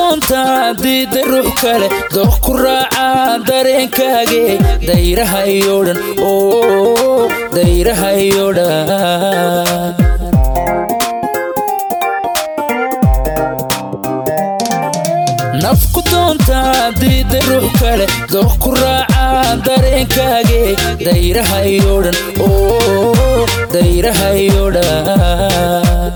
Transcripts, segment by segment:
doontaa diida ruux kale dooq ku raacaa dareenkaage dayraha iyo dhan oo dayraha iyo dhan nafku doontaa diida ruux kale dooq ku raacaa dareenkaage dayraha iyo dhan oo dayraha iyo dhan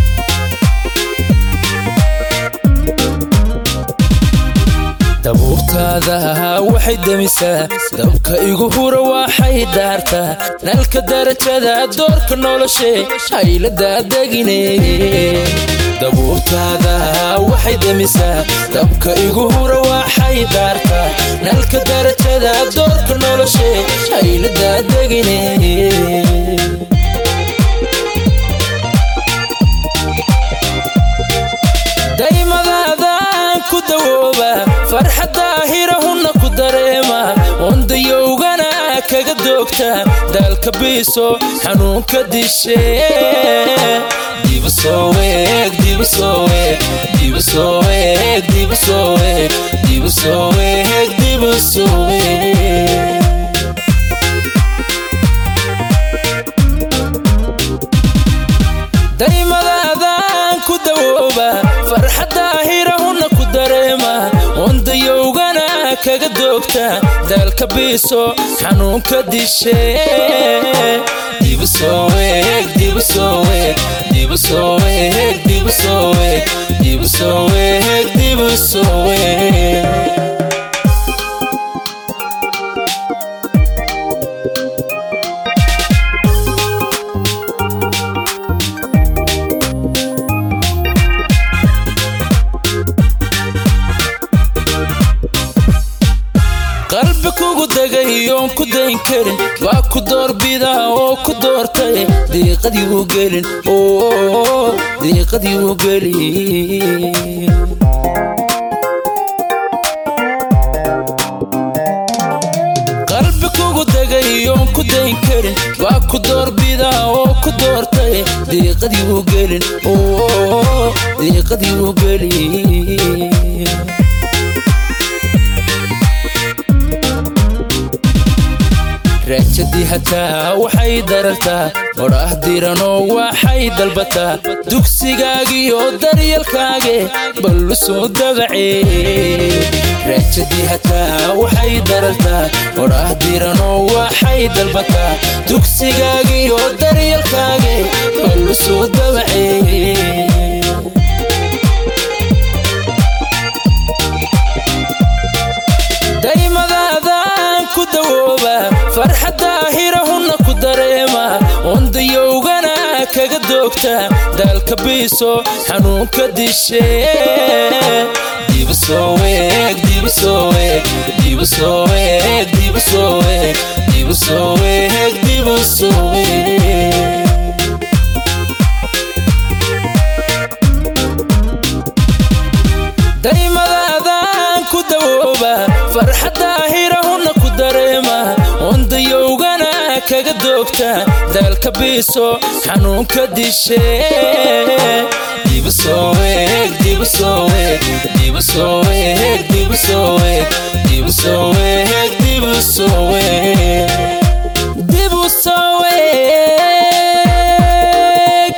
dabuurtaada waxay demisaa dabka igu hura waxay daartaa nalka darajada doorka noloshee hayladaa degine dabuurtaada waxay demisaa dabka igu hura waxay daartaa nalka darajada doorka noloshee hayladaa degine daymadaadaan ku dawooba farxadda hirahunna ku dareema wandayowgana kaga doogta daalka biiso xanuunka dishe dibusooweeg dibusooweeg dibusooweeg dibusooweeg dibusooweeg dibusooweeg daymadaadaan ku dawooba farxadda hirahunna ku dareema wandayowgana kaga doogta daalka biiso xanuunka dishe dibusooweeg dibusooweeg dibusooweeg dibusooweeg dibusooweeg dibusooweeg qalbi kugu degay oon ku dayn karin waa ku doorbida oo ku doortay diiqadii u gelin oo diiqadii u gelin qalbi kugu degay oon ku dayn karin waa ku doorbida oo ku doortay diiqadii u gelin oo diiqadii u gelin raajadii hataa waxay darartaa odhaah diranoo waxay dalbataa dugsigaagiyo daryalkaage ballu soo dabacee raajadii hataa waxay darartaa odhaah diranoo waxay dalbataa dugsigaagiyo daryalkaage ballu soo dabacee daymadaadaan ku dawooba farxadda hirahunna ku dareema wandayowgana kaga doogta daalka biiso xanuunka dishe dibusooweeg dibusooweeg dibusooweeg dibusooweeg dibusooweeg dibusooweeg daymadaadaan ku dawooba farxadda hirahunna ku dareema wandayowgana kaga doogta daalka biiso xanuunka dishe dibusooweeg dibusooweeg dibusooweeg dibusooweeg dibusooweeg dibusooweeg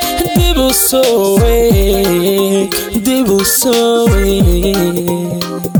dibusooweeg dibusooweeg dibusooweeg